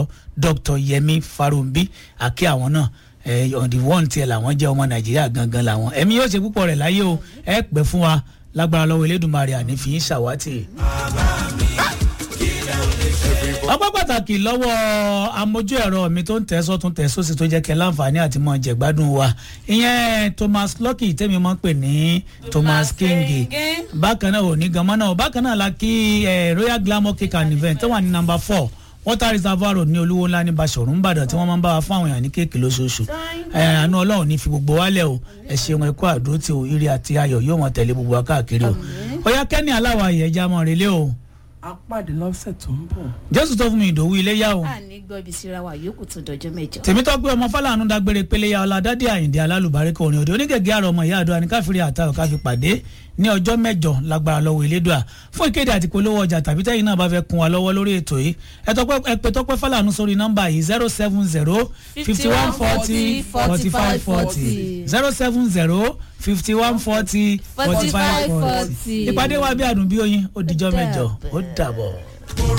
dr dr yemi farumbi àkí àwọn náà ẹ on the one tiẹ̀ làwọn jẹ́ ọmọ nàìjíríà gangan làwọn ẹ̀mí yóò ṣe púpọ̀ rẹ̀ láyé o ẹ pẹ́ fún wa lágbára lọ́wọ́ elédùnmarè ànífi yín ṣàwátì ọpẹ́ pàtàkì lọ́wọ́ amójú ẹ̀rọ mi tó ń tẹ̀ sọ́tún tẹ̀ sósì tó jẹ́ kẹ́ láǹfààní àti mọ̀ jẹ̀gbádùn wa ìyẹn thomas lucky tẹ́mi mọ́ pè ní thomas king bákan náà ò ní gan mọ́ náà bákan náà la kí royal glamour cake and event tó wà ní number four water reservoir road ní olúwo ńlá ní basọ̀rọ̀ ńbàdàn tí wọ́n máa ń bá wa fún àwọn èèyàn ní kéèkì lóṣooṣù àánú ọlọ́run ní fi gbogbo wálẹ̀ o ẹ ṣeun ẹ kú àdúró tí o ire àti ayọ̀ yóò mọ̀ tẹ̀lé gbogbo wa káàkiri o ó yá kẹ́ni aláwa ìyẹn mọ́ relé o a pàdé lọ́sẹ̀ tó ń bọ̀. jésù tó fún mi ìdòwú ilé yá o. a ní gbọ́ ibi síra wa yòókù tó dọjọ́ mẹ́jọ. tèmítọ́pẹ́ ọmọ fàlànà dágbére péléyà ọ̀làdádé àyìndé alálùbáríkà orin òde onígègé àrò ọmọ ìyá àdúrà ní káfíńrì àtàwọn káfí pàdé ní ọjọ́ mẹ́jọ lágbára lọ́wọ́ elédùà fún ìkéde àti polówó ọjà tàbí tẹ́yìn náà bá fẹ́ kun wa lọ́wọ́ lórí ètò yìí ẹ pè tọ́pẹ́ fàlànà sórí nọ́mbà yìí zero seven zero fifty one forty forty five forty zero seven zero fifty one forty forty five forty ìpàdé wa bí àdùn bí oyin ó dijọ́ mẹ́jọ ó dàbọ̀.